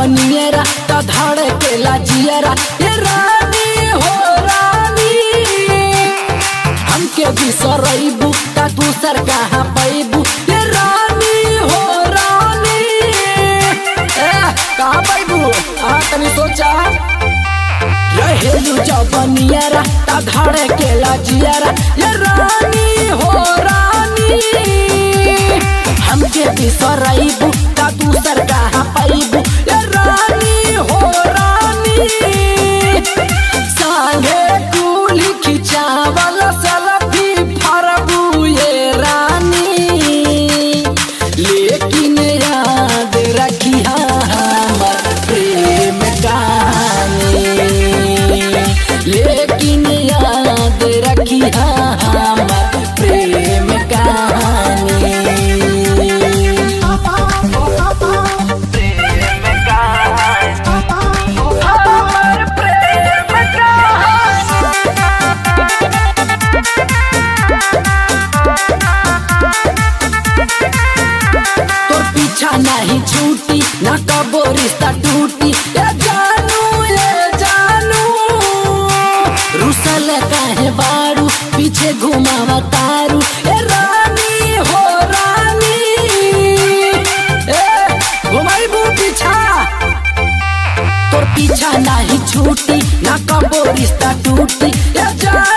नियरा त धड़केला जियरा ये रानी हो रानी हमके बिसरैबू त दूसर कहाँ पैबू ये रानी हो रानी ए कहाँ पैबू आ तनी सोचा रहेलू जबनियरा त धड़केला जियरा ये रानी हो रानी हमके बिसरैबू त दूसर कहाँ पैबू ये रानी हो रानी संगे कुली खिचावल सलफी फरबू ये रानी लेकिन याद रखिया हमर प्रेम कहानी लेकिन याद रखिया हमर प्रेम कहानी तोर पीछा नहीं छूटी ना कबो रिश्ता टूटी ये जानू ये जानू रुसल काहे बारू पीछे घुमावा तारू ए रानी हो रानी ए घुमाइबू पीछा तोर पीछा नहीं छूटी ना कबो रिश्ता टूटी ये जानू